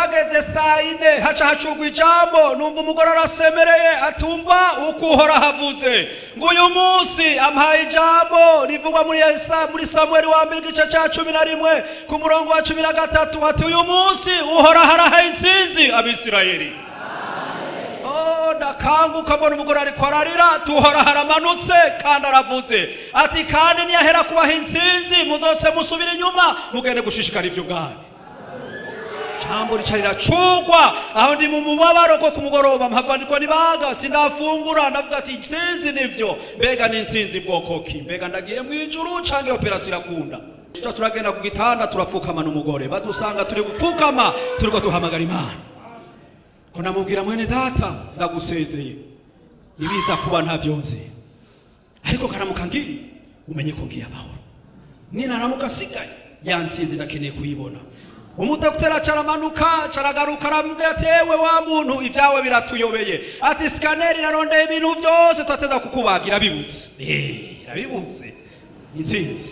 hageze saa ine haca hacurwa ijambo numva umugore arasemereye atumva uko uhora havuze ngo uyu munsi amuhaye ijambo rivugwa muri Esa- muri samueli wa mbere igice cya cumi na rimwe ku murongo wa cumi na gatatu ati uyu munsi uhora harahaye intsinzi abisirayeli Oh, ndakanguka mbona umugore ariko ararira tuhora haramanutse kandi aravuze ati kandi niyahera kubaha intsinzi muzoce musubira inyuma mugende gushishikara ivyo ubwanyu jambo rica riracugwa aho ndi mu mubabaro ko ku mugoroba mpavandikwa nibaga sindafungura ndavuga ati intsinzi nivyo mbega ni intsinzi bwoko ki mbega ndagiye mu ijuru canke operasiyo irakunda tuca turagenda ku gitanda turapfukama n'umugore badusanga turi gupfukama turiko duhamagara imana ko namubwira mwene data ndagusezeye ibiza kuba ntavyo nzi ariko karamuka ngiye umenye ko ngiye amahoro ninaramuka asigaye yansize ndakeneye kuyibona umudokiteri acaramanuka caragaruka aramubwira ati ewe wa muntu ibyawe biratuyobeye ati sikaneri narondeye ibintu byose turateza kukubaga irabibuze Eh, irabibuze intsinzi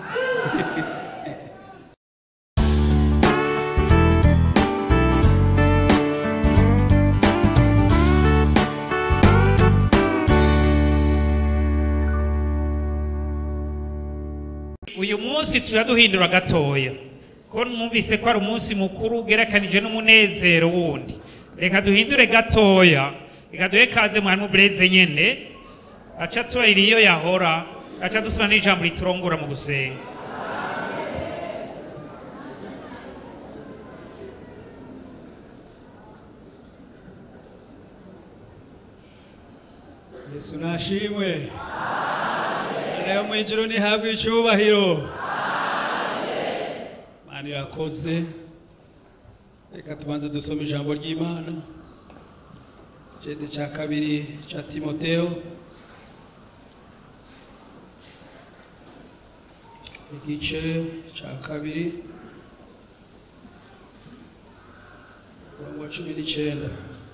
uyu munsi turaduhindura gatoya ko mwumvise ko ari umunsi mukuru ugerekanije n'umunezero wundi reka duhindure gatoya reka duhe kaze mwarimu bureze nyene aca tubarira iyo yahora aca dusoma n'ijambo riturongora mu gusenga yesu nashimwe imana yo mu ijuru ntihabwe icyubahiro imana irakoze reka tubanze dusome ijambo ry'imana cede cya kabiri cya timoteo igice cya kabiri umurongo wa cumi n'icyenda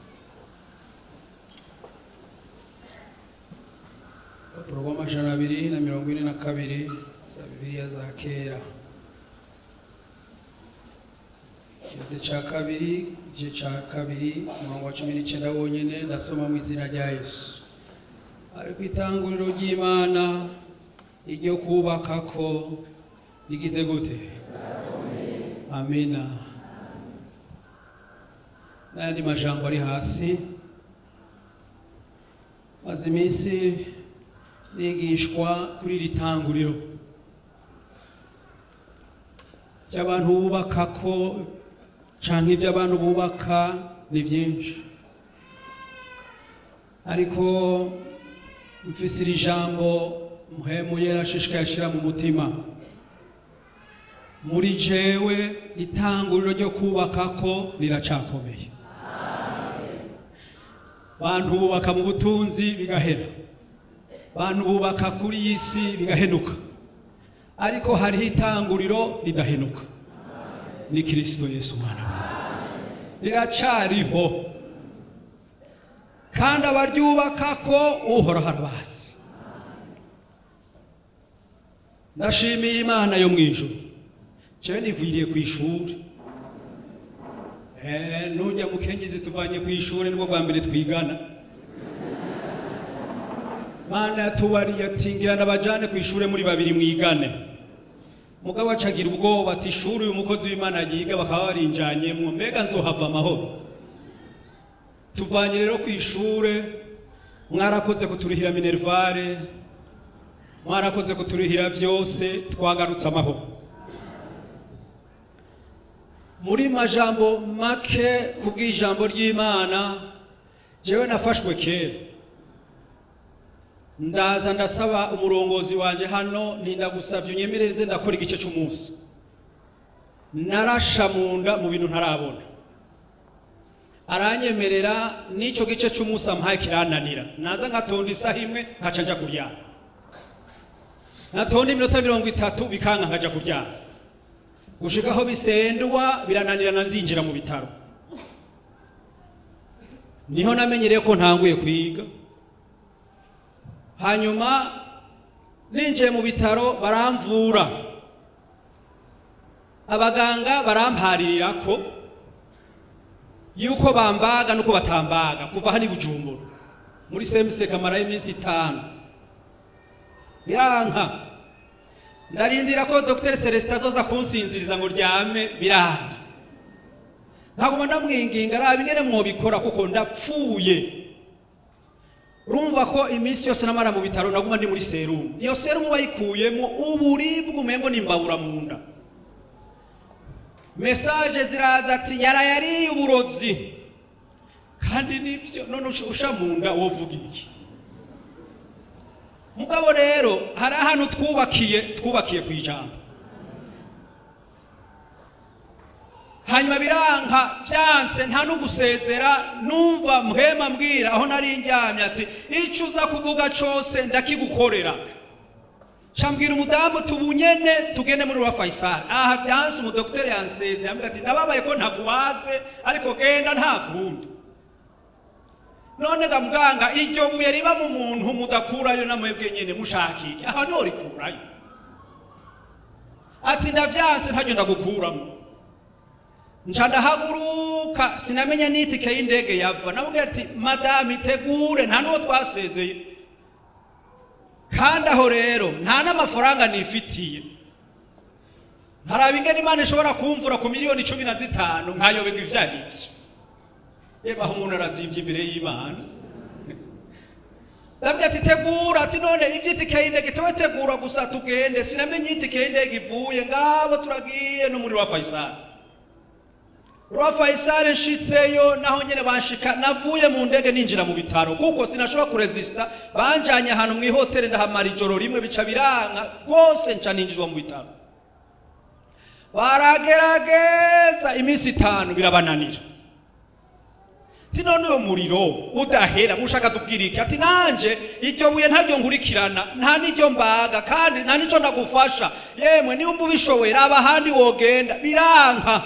urupapuro rw'amajana abiri na mirongo ine na kabiri za bibiliya za kera ikirate cya kabiri igice cya kabiri umurongo wa cumi n'icyenda wonyine ndasoma mu izina rya yesu ariko itanguriro ry'imana iryo kubaka ko rigize gute amina n'ayandi majambo ari hasi maze iminsi nigishwa kuri iri tanguriro cy'abantu bubaka ko cyangwa ibyo abantu bubaka ni byinshi ariko mfise iri jambo muhemu yera ashishikaye ashyira mu mutima muri jewe itanguriro ryo kubaka ko riracakomeye bantu bubaka mu butunzi bigahera bantu bubaka kuri iyi si bigahenuka ariko hariho itanguriro ridahenuka ni kirisito yesu umwana we riracariho kandi abaryubaka ko uhoraho arabazi ndashimiye imana yo mu ijuru jewe niviriye ku ishuri Eh, nujya mu kenyezi tuvanye ku ishuri nibwo bwa mbere twigana mana yatubariye ati ngirana abajane ku ishuri muri babiri mwigane mugabo acagira ubwoba ati ishuri uyu mukozi w'imana yiga bakaba barinjanyemwo mbega nzohava amahoro tuvanye rero ku ishuri mwarakoze kuturihira minervare mwarakoze kuturihira byose twagarutse amahoro muri majambo make kubw'ijambo ry'imana jewe nafashwe kera ndaza ndasaba umurongozi wanje hano nindagusavye unyemerereze ndakora igice c'umunsi narasha mu nda mu bintu ntarabona aranyemerera n'ico gice c'umunsi ampaye kirananira naza nkatonda isaha imwe nkaca nja kuryama natonda iminota mirongo itatu bikanka nkaja kuryama gushika aho bisendwa birananirana ndinjira mu bitaro niho namenyereye ko ntanguye kwiga hanyuma ninjiye mu bitaro baramvura abaganga baramparira ko yuko bambaga nuko batambaga kuva hano i bujumbura muri semise kamara y'iminsi itanu biranka ndarindira ko dr celestin azoza kunsinziriza ngo ryame biranka nkaguma ndamwinginga araba ingene mwobikora kuko ndapfuye urumva ko iminsi yose namara mu bitaro naguma ndi muri serumu iyo serumu bayikuyemo uburibwe umengo nimbabura mu nda mesaje ziraza ati yarayariye uburozi kandi nivyo none usha- usha mu nda wovuga iki mugabo rero hari ahantu twubakiye twubakiye ku ijambo hanyuma biranka byanse nta no gusezera numva muhema mbwira aho nari njyamye ati icyo uza kuvuga cyose ndakigukorera shambwira umudamu tubunyene tugende muri wa Faisal aha byanse umudokiteri yanseze yambwira ati ndababaye ko ntakubaze ariko genda nta kundi none ga muganga iryo buye riba mu muntu mudakurayo namwebwe nyene mushakike aha niho rikurayo ati ndavyanse ntaryo ndagukuramo nca ndahaguruka sinamenya n'itike y'indege yava namubwira ati madamu itegure nta n'uwo twasezeye kandi aho rero nta n'amafaranga nifitiye ntaraba ingene imana ishobora kumvura ku miliyoni cumi na zitanu nkayoberwa ivyo ari vyo yeba aho umuntu arazivye imbere y'imana ndabwira ati tegura ati none ivy'itike y'indege tewe tegura gusa tugende sinamenye itike y'indege ivuye ngabo turagiye no muri wa Faisal rwa Faisal nshitseyo naho nyene banshika navuye mu ndege ninjira mu bitaro kuko sinashobora kuresista banjanye ahantu mu ihoteli ndahamara ijoro rimwe bica biranka rwose nca ninjizwa mu bitaro baragerageza iminsi itanu birabananira ati none uyo muriro udahera mushaka tubwira iki ati nanje iryo buye ntaryo nkurikirana nta n'iryo mbaga kandi nta n'ico ndagufasha yemwe niba ubishoboye raba ahandi wogenda biranka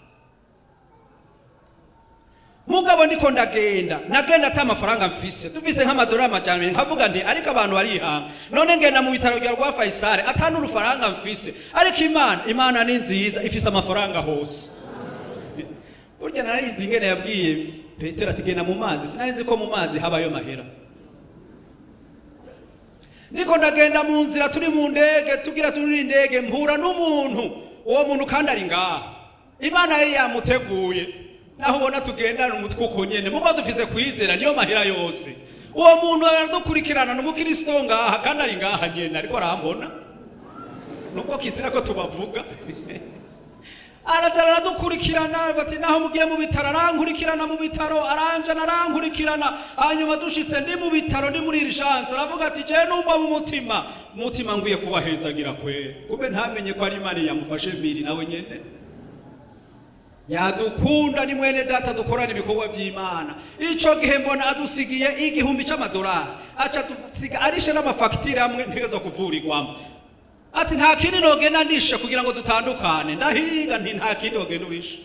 mugabo ndiko ndagenda nagenda ata amafaranga mfise dufise nk'amadolari amajana abiri nkavuga nti ariko abantu barihanga none ngenda mu bitaro bya rwa Faisal ata n'urufaranga mfise ariko imana imana ni nziza ifise amafaranga hose burya narizi ingene yabwiye petero ati genda mu mazi sinari nzi ko mu mazi habayo mahera ndiko ndagenda mu nzira turi mu ndege tugira turi indege mpura n'umuntu uwo muntu kandi ari ngaha imana yari yamuteguye naho ubona tugendana umutwe uko nyene mugo dufise kwizera niyo mahera yose uwo muntu aradukurikirana ni umukristo ngaha kandi ari ngaha nyene ariko arambona nubwo kizira ko tubavuga aracara aradukurikirana bati naho mugiye mu bitaro arankurikirana mu bitaro aranjana arankurikirana hanyuma dushitse ndi mu bitaro ndi muri urgence aravuga ati je numva mu mutima umutima ngwiye kubahezagira kwera kumbe ntamenye ko ari imana yamufashe mbiri nawe nyene yadukunda ni mwene data dukorana ibikorwa by'imana ico gihe mbona adusigiye igihumbi c'amadolari aca dusiga arishe n'amafagitire amwe ntegerezwa kuvurirwamo ati nta kindi nogenda ndishe kugira ngo dutandukane ndahiga nti nta kindi wogenda urishe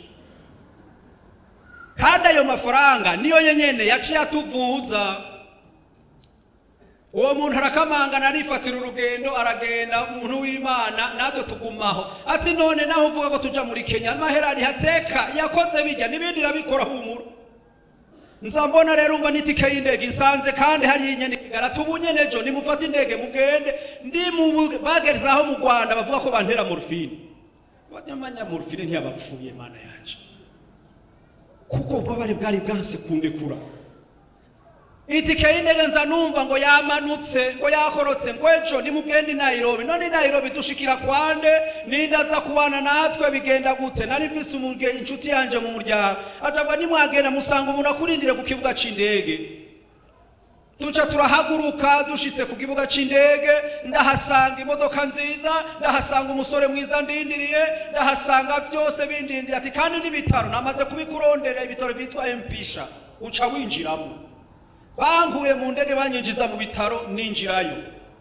kandi ayo mafaranga niyo nyenyene yaciye atuvuza uwo muntu arakamangana arifatira urugendo aragenda umuntu w'imana natwe tugumaho ati none naho uvuga ko tuja muri kenya amahera arihateka yakoze bijya n'ibindi irabikora humura nza mbona rero umva n'itike y'indege isanze kandi hari inyene igarata ubu nyene ejo nimufate indege mugende ndi mu bu- bageze aho mu rwanda bavuga ko bantera morfine banyamanya morfine ntiyabapfuye mana yanje kuko ububabare bwari bwanse kundekura itike y'indege nza numva ngo yamanutse ngo yakorotse ngo ejo nimugende i nairobi none i nairobi dushikira kwande ninde aza kubana natwe bigenda gute nari mvise umuge- inshuti yanje mu muryango acabwa nimwagenda musanga umuntu akurindire ku kibuga c'indege tuca turahaguruka dushitse ku kibuga c'indege ndahasanga imodoka nziza ndahasanga umusore mwiza ndindiriye ndahasanga vyose bindindira ati kandi n'ibitaro namaze kubikurondera ibitaro bitwa empisha uca winjiramo bankuye mu ndege banyinjiza mu bitaro ninjirayo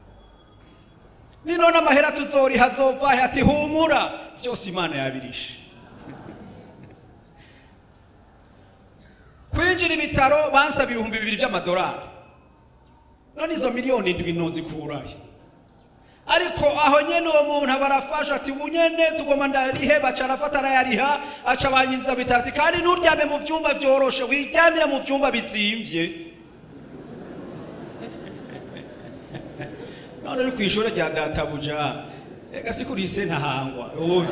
ni none amahera tuzoriha azovahe ati humura byose imana yabirishe kwinjira ibitaro bansaba ibihumbi bibiri by'amadolari none izo miliyoni indwi ntuzikurahe ariko aho nyene uwo muntu aba arafasha ati ubu nyene tugomba ndarihe baca arafata arayariha aca banyinza bitatu ati kandi nturyame mu vyumba vyoroshe wiryamira mu vyumba bizimvye none uri kw'ishure rya databuja ega si kuri ise ntahangwa oya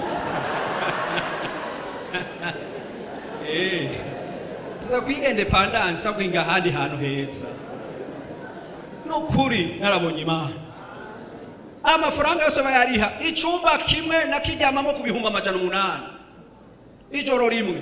Eh, tuza kwiga independence kwinga ahandi hantu heza nukuri narabonye imana amafaranga yose bayariha icumba kimwe nakiryamamo ku bihumbi amajana umunani ijoro rimwe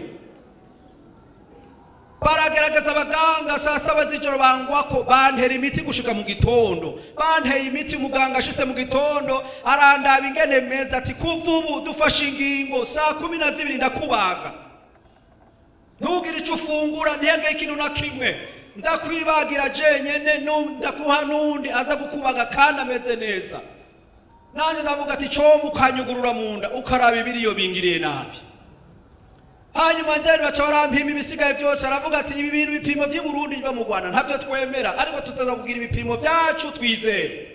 baragerageza abaganga saa saba z'ijoro bangwako bantera imiti gushika mu gitondo banteye imiti umuganga ashitse mu gitondo arandaba ingene meza ati kuva ubu dufashe ingingo saa kumi na zibiri ndakubaga ntugire icyo ufungura ntihagire ikintu na kimwe ndakwibagira jenyene nu- ndaguha n'undi aza gukubaga kandi ameze neza nanjye ndavuga ati coma ukanyugurura mu nda ukaraba ibiriyo bingiriye nabi hanyuma njyane baca barampima ibisigaye byose aravuga ati ibi bintu ibipimo by'i Burundi biba mu Rwanda ntabyo twemera ariko tutaza kugira ibipimo byacu twizeye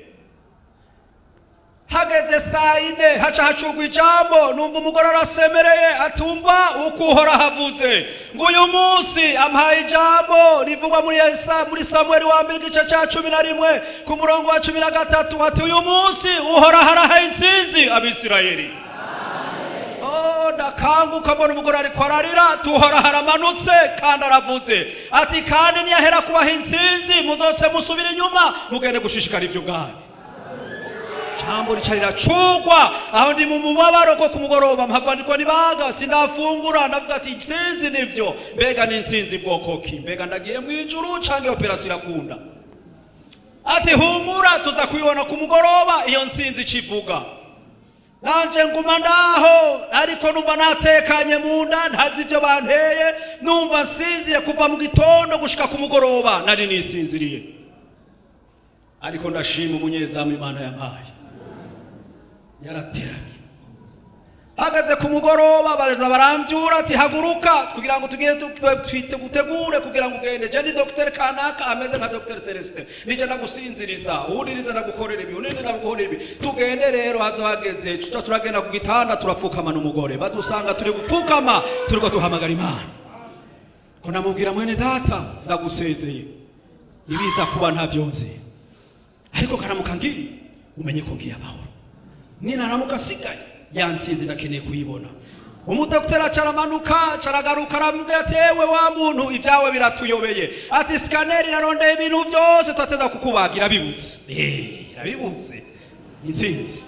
hageze saa yine haca hacurwa ijambo numva umugore arasemereye atumva uko uhora havuze ngo uyu munsi ampaye ijambo rivugwa muri Yesa- muri samueli wa mbere igice cya cumi na rimwe ku murongo wa cumi na gatatu ati uyu munsi uhora harahaye intsinzi abisirayeli Oh, ndakanguka mbona umugore ariko ararira tuhora haramanutse kandi aravuze ati kandi niyahera kubaha intsinzi muzose musubira inyuma mugende gushishikara ivyo ubwanyu jambo rica riracugwa aho ndi mu mubabaro ko ku mugoroba mpavandikwa nibaga sindafungura ndavuga ati intsinzi nivyo mbega ni intsinzi bwoko ki mbega ndagiye mu ijuru canke operasiyo irakunda ati humura tuza kubibona ku mugoroba iyo ntsinzi icivuga nanje nguma ndaho ariko numva natekanye mu nda ntazi ibyo banteye numva nsinzire kuva mu gitondo gushika ku mugoroba nari nisinziriye ariko ndashima umunyezamu imana yampaye yarateramye hagaze ku mugoroba baza barambyura ati haguruka kugira ngo tugire tu- twite gutegure kugira ngo ugende je ni dr kanaka ameze nka dr celestin nije ndagusinziriza uwundi nize ndagukorera ibi uwundi ndagukorera ibi tugende rero hazo hageze tuca turagenda ku gitanda turapfukama n'umugore badusanga turi gupfukama turiko duhamagara imana ko namubwira mwene data ndagusezeye ibiza kuba ntavyonze ariko karamuka ngiye umenye ko ngiye amahoro ninaramuka asigaye yansizi nakeneye kuyibona umudokiteri acaramanuka caragaruka aramubwira ati ewe wa muntu ibyawe biratuyobeye ati sikaneri irarondeye ibintu byose turateza kukubaga irabibuze Eh, irabibuze intsinzi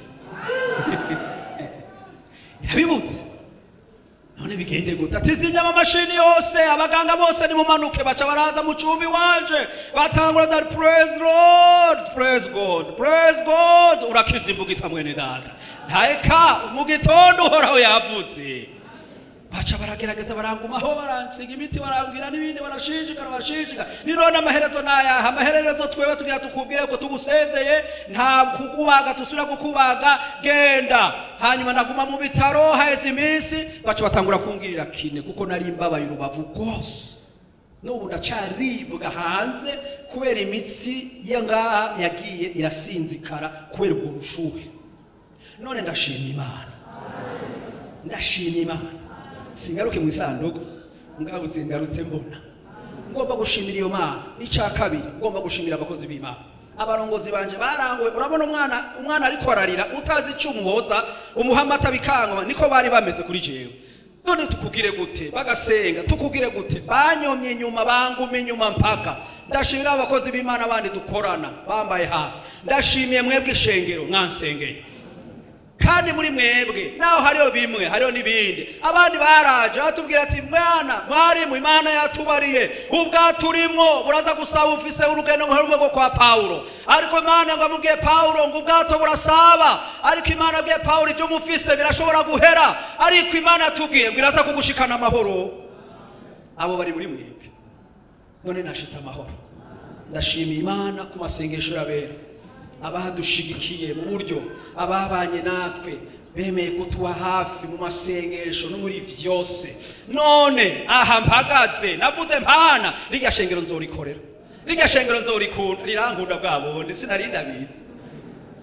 irabibuze none bigende gute ati zimya amamashini yose abaganga bose nimumanuke baca baraza mu cumbi wanje batangura ati praise lord praise god praise god urakiza imbugita mwene data ntayeka mu gitondo uhoraho yavuze baca baragerageza barangumaho baransiga imiti barambwira n'ibindi barashishikara barashishikara ni none amaherezo nayaha amaherezo twewe tugira tukubwire ko tugusezeye nta kukubaga tusubira kukubaga genda hanyuma naguma mu bitaro haheze iminsi baca batangura kungirira kine kuko nari mbabaye urubavu rwose n'ubu ndacaribwa hanze kubera imitsi ya ngaha yagiye irasinzikara kubera ubwo bushuhe none ndashima imana ndashima imana singaruke mu isanduku ngabutse ngarutse mbona ngomba gushimira iyo mana icya kabiri ngomba gushimira abakozi b'imana abarongozi banje baranguwe urabona umwana umwana ariko ararira utazi icyo umuhoza umuha amata bikangwa niko bari bameze kuri jewe none tukugire gute bagasenga tukugire gute banyomye inyuma banguma inyuma mpaka ndashimira abakozi b'imana bandi dukorana bambaye hafi ndashimiye mwebwe ishengero mwansengeye kandi muri mwebwe naho hariho bimwe hariho n'ibindi abandi baraje batubwira ati mwana mwarimu imana yatubariye ubwato urimwo buraza gusaba ufise urugendo nka rumwe rwo kwa pawulo ariko imana ngo amubwiye pawulo ngo ubwato burasaba ariko imana abwiye pawulo ibyo mufise birashobora guhera ariko imana yatubwiye ngo iraza kugushikana amahoro abo bari muri mwebwe none nashitse amahoro ndashimiye imana ku masengesho y'abera abadushigikiye mu buryo ababanye natwe bemeye kutuba hafi mu masengesho no muri vyose none aha mpagaze navuze mpana rirya shengero nzorikorera rirya shengero nzorikunda rirankunda bwa bundi sinari ndabizi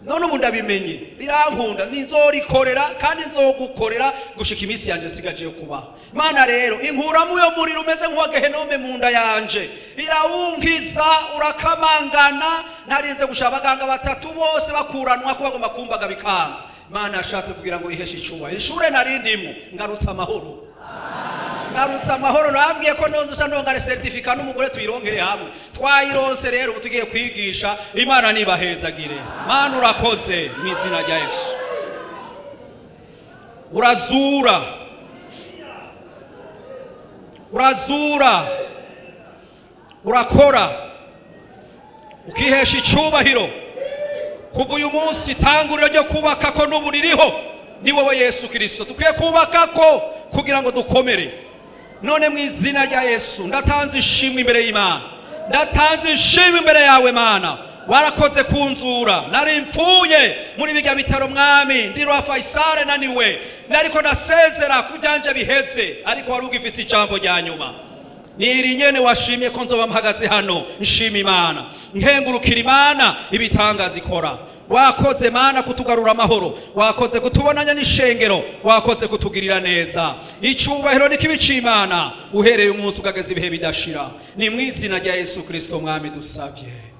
none ubu ndabimenye rirankunda nizorikorera kandi nzogukorera gushika iminsi yanje sigaje yo kubaho mana rero inkuramo uyo muriro umeze nk'uwa gehenome mu nda yanje irawunkiza urakamangana ntarinze gushaka abaganga batatu bose bakuranwa ko bagomba kumbaga bikanga mana yashatse kugira ngo iheshe icyubahiro ishure narindimo ngarutse amahoro ngarutse amahoro nababwiye ko nozesha ndongare seritifika n'umugore tuyirongere hamwe twayironse rero ubu tugiye kwigisha imana nibahezagire mana urakoze mu izina rya yesu urazura urazura urakora ukihesha icyubahiro kuva uyu munsi itanguriro ryo kubaka ko n'ubu ririho ni wowe yesu kirisito dukwiye kubaka ko kugira ngo dukomere none mu izina rya yesu ndatanze ishimwe imbere y'imana ndatanze ishimwe imbere yawe mana warakoze kunzura nari mfuye muri bijya bitaro mwami ndi rwa fayisale naniwe nariko ndasezera ku byanje biheze ariko wari ugifise ijambo rya nyuma niri nyene washimye ko nzoba mpagaze hano nshima imana nkengurukira imana ibitangaza ikora wakoze mana kutugarura amahoro wakoze kutubonanya n'ishengero wakoze kutugirira neza icyubahiro n'ikibi cy'imana uhereye umunsi ukageza ibihe bidashira ni mu izina rya yesu kirisito mwami dusabye